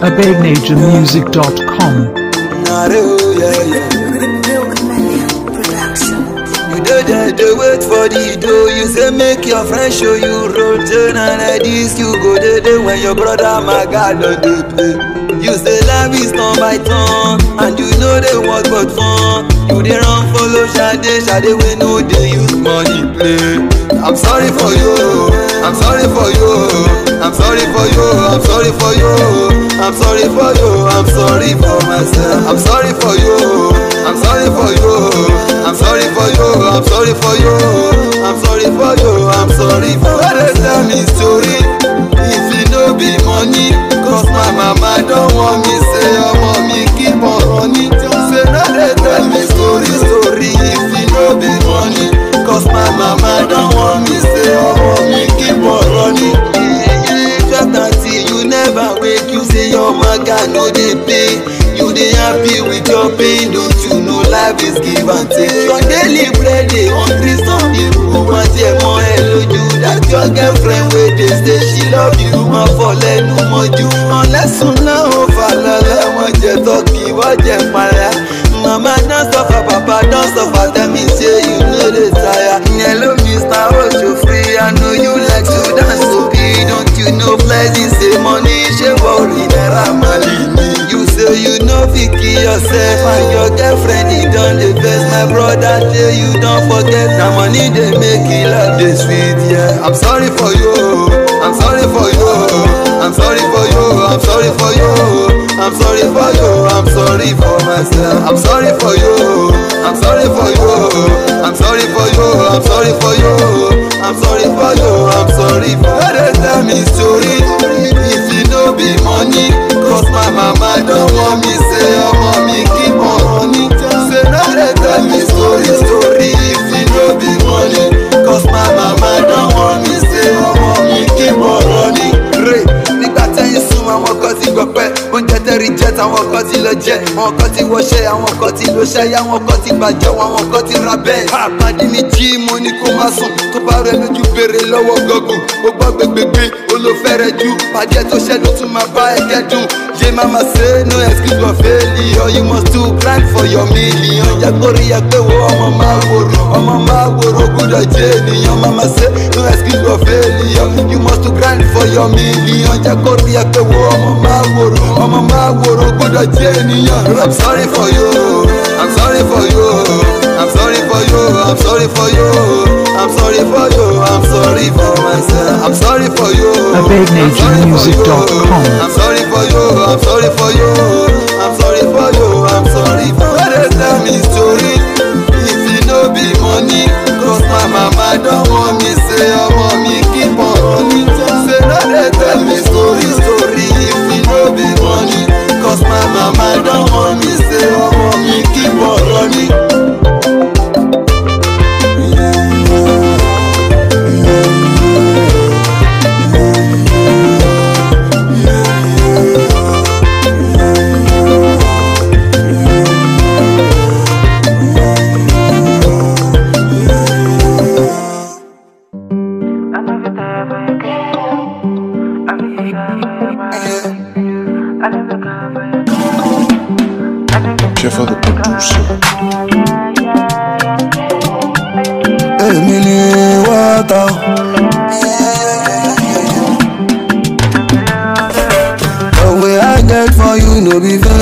AbegNationMusic.com. Nare, oh, yeah, yeah. Milkman Production. You dey there, dey wait for the dough. You say make your friend show you road. Turn and like this, you go dey there when your brother my God don dey play. You say life is turn by turn, and you know they work but fun. You dey run follow Sade, Sade wey no dey use money play. I'm sorry for you, I'm sorry for you, I'm sorry for you, I'm sorry for you, I'm sorry for you, I'm sorry for myself. I'm sorry for you, I'm sorry for you, I'm sorry for you, I'm sorry for you, I'm sorry for you, I'm sorry for myself. Tell me story, if e no be money, cause my mama don want me say ọmọ mi keep on running. Say no dey tell me story story, if e no be money, cause my mama don want me say ọmọ mi keep on running. Twelve thirty, you never wake, you say your maga no dey pay. You dey happy with your pain, don't you know life is give and take. Your daily bread dey hungry, some people want jẹ mọ́ ẹ lójú. That your girlfriend wey dey say she love you, wọ́n fọ lẹ́nu mọ́jú. Ọ̀lẹ́sùn náà ó fà lọ́lẹ́, wọ́n jẹ tọ́kì, wọ́n jẹ para. Mama don suffer, papa don suffer, tell me say you no dey tire. Hello Mr. Oshofri, I know you like to dance to be. Don't you know blessing say money ṣe worry naira mali ni. You say you no fit kill yourself and your girlfriend e don dey vex. My brother say you don forget na money dey make e life dey sweet. Yeah. I'm sorry for you, I'm sorry for you, I'm sorry for you, I'm sorry for you, I'm sorry for you, I'm sorry for myself. I'm sorry for you, I'm sorry for you, I'm sorry for you, I'm sorry for you, I'm sorry for you, I'm sorry for you. Dey tell me story, if e no be money, cause my mama don want me say ọmọ mi keep on running. Say no dey tell me story story, if e no be money, cause my mama don want me say ọmọ mi keep on running. Re nígbà tẹ́yìn sún àwọn kan ti gbọ̀pẹ́ oúnjẹ tẹ́rì jẹ́ táwọn kan ti lọ jẹ́ àwọn kan ti wọṣẹ́ àwọn kan ti lọ ṣẹ́yà àwọn kan ti bàjẹ́ àwọn kan ti ra bẹ́ẹ̀. àpàdé mi jí mo ní kó má sùn tó bá rẹ lójú béèrè lọ́wọ́ gọ́gùn ó gbọ́ gbẹgbẹgbẹ olófẹ́rẹ́ jù pàdé tó ṣẹ́nu tún máa bá ẹ kẹ́dùn. J mama say no excuse for failure you must to grind for your million. Jẹ́ kó rí ẹ pé wo ọmọ máa wòrò ọmọ máa wòrò gbúdọ̀ jẹ́ ènìyàn. Mama say no excuse for failure you must to grind for your million. Jẹ́ kó rí ẹ pé wo ọmọ máa wòrò ọmọ máa wòrò gbúdọ̀ jẹ́ ènìyàn. I'm sorry for you, I'm sorry for you, I'm sorry for you, I'm sorry for you, I'm sorry for you, I'm sorry for myself. I'm sorry for you. AbegNationMusic.com. I'm sorry for you, I'm sorry for you, I'm sorry for you, I'm sorry for you. Dey tell me story, if e no be money, cause my mama don want me say ọmọ mi keep on running. Say no dey tell me story story, if e no be money, cause my mama don want me say ọmọ mi keep on running. I never die for your girl. I never die for your man. I never die for your girl. I never Chef of the producer. èmi ni wọ́tà. The way I get for you no be fair.